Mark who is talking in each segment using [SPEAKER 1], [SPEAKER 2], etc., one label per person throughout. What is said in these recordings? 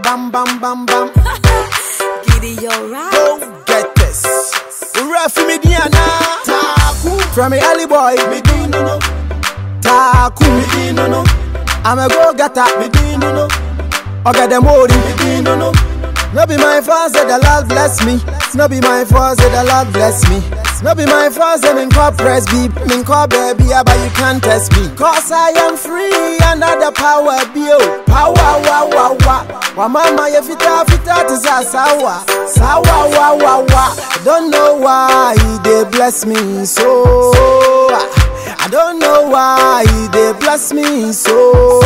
[SPEAKER 1] bam bam bam bam.
[SPEAKER 2] Giddy, you're right.
[SPEAKER 1] Go get this. Refi me Diana. Taku. From me early boy. Me di no no. Taku. Me di no no. I'm a go getter. Me di no no. Oga dem ori. Me di no no. No be my fault say the Lord bless me. No be my fault say the Lord bless me. No be my fault say me call press beep. Me call baby but you can't test me. Cause I am free under the power bio. Power wa wa wa. Wa mama ye fita fita to sa sawa. Sawa wa wa wa. Don't know why they bless me so. I don't know why they bless me so.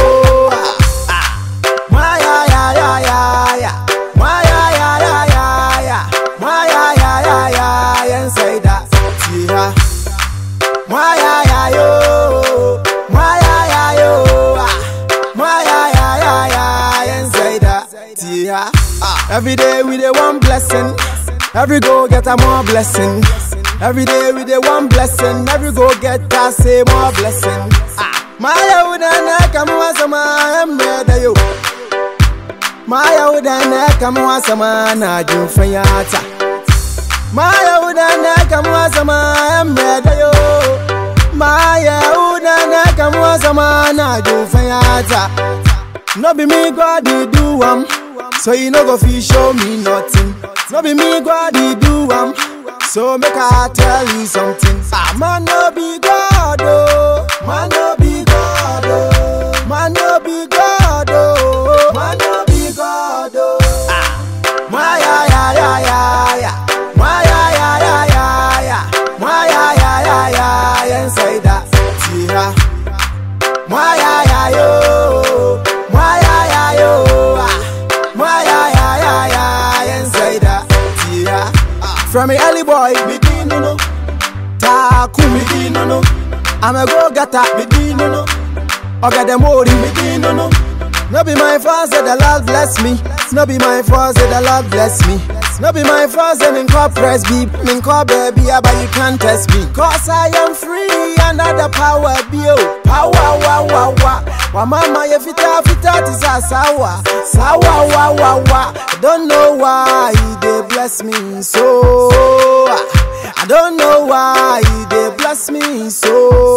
[SPEAKER 1] Why ya ya ya ya ya. Why ya ya ya ya ya. Why ya ya ya ya ya. And say that. Yeah. Why ya ya yo. Why ya ya yo. Ah. Why ya ya ya ya. And say that. Yeah. Ah. Every day we the one blessing. Every go get a more blessing. Every day we the one blessing. Every go get a say more blessing. Ah. Maya udana kama sama emre yo. Maya udana kama sama na jumfayata. Maya udana kama sama emre yo. Maya udana kama sama na jumfayata. No be me God he do am, so you no go fi show me nothing. No be me God he do am, so make I tell you something. Ah, man no be God oh, man no be God oh, man no be God oh, man no be God oh. Ah, why ya ya ya ya ya, why ya ya ya ya ya, why ya ya ya ya ya, and say that, yeah. Why ya ya yo? Why ya ya yo? Ah, Why ya ya ya ya? And say that, yeah. Ah. From me early boy, me di no no. Taku me di no no. I'm a go getter, me di no no. Oga dem ori, me di no no. No be my fault say the Lord bless me. No be my fault say the Lord bless me. No be my fault say me call press beep, me call baby but you can't test me. Cause I am free under the power bio. Power wa wa wa. Wa mama ye fita fita to sa sawa. Sawa wa wa wa. Don't know why they bless me so. I don't know why they bless me so.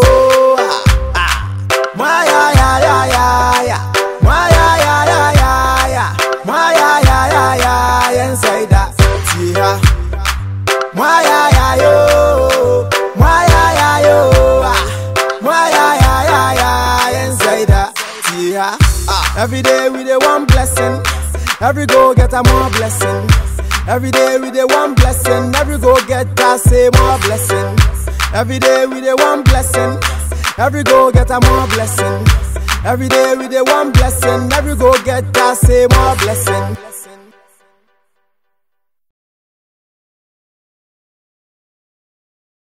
[SPEAKER 1] Why ya ya ya ya ya? Why ya ya ya ya ya? Why ya ya ya ya? And say that, yeah. Why ya ya yo? Why ya ya yo? Ah. Why ya ya ya ya? And say that, yeah. Ah. Every day we the one blessing. Every go get a more blessing. Every day we the one blessing. Every go get a say more blessing. Every day we the one blessing. Every go get a more blessing. Every day we the one blessing. Every go get a say more blessing.